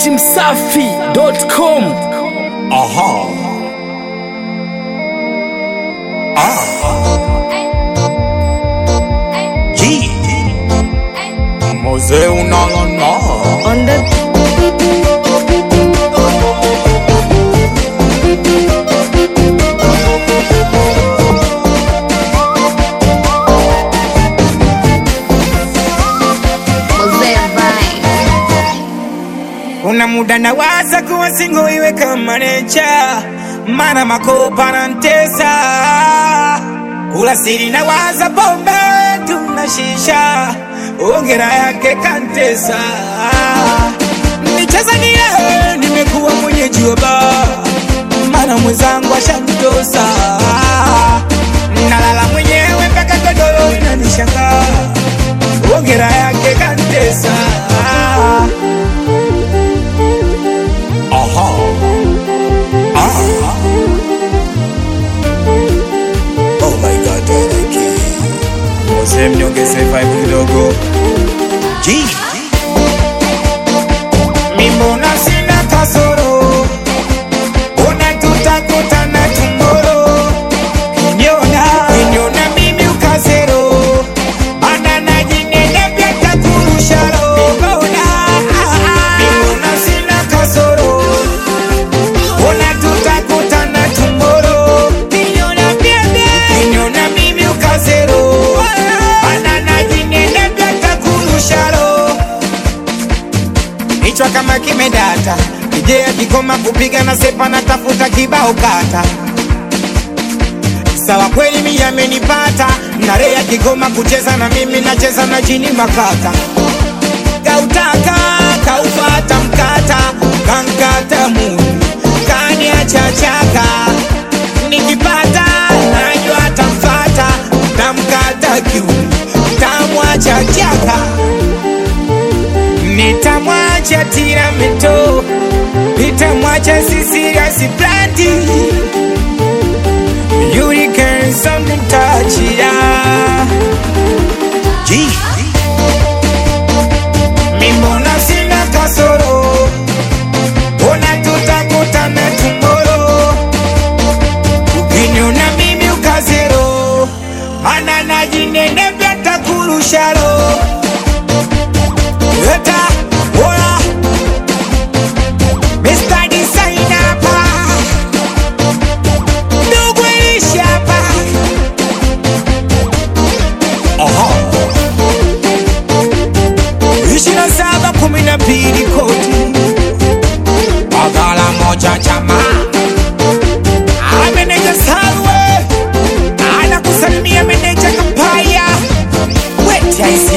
datimsafi.com Aha. Ah. G. Mzee unalala. on the Mosaic Vine. Kuna muda nawaza kuwa singo iwe kama necha, mana makopa na ntesa. Kula siri nawaza pombe tuna shisha, ongera yake kantesa. Nicheza niye, nimekuwa mwenyeji wa baa, mana mwenzangu ashanitosa. Nalala mwenyewe mpaka godoro inanishangaa, ongera yake kantesa. Aha. Ah. Oh my God, Derek. Mzee mniongeze vibe kidogo. G. Mimbona sina kasoro, una tutakutana tomorrow. Kinyona, kinyona mimi ukazero, ana najinene pia takurusharo. Mimbona, mimbona sina kasoro, una tutakutana tomorrow. Kinyona pia kinyona mimi ukazero, ana najinene pia takurusharo kichwa kama kimedata, ije akikoma kupiga na sepa na tafuta kibao kata. Sawa kweli mimi amenipata, na Ray akigoma kucheza na mimi nacheza na jini makata. Kautaka kaufata mkata, kankata muni, kaniacha chaka. Nikipata najua tamfata, tamkata kiuni, tamwacha chaka nitamwacha tiramito nitamwacha sisirasi plati yurikensamtachia G. mimbona sina kasoro ona tutakutana tumoro ukiniona mimi ukazero mana najinene vyatakurusharo Eta, oya Mr. Designer hapa Ndugu Elishi hapa Aha. ishirini na saba kumi na mbili koti Bagala moja chama Ameneja Salwe Anakusalimia meneja Kampaya Weti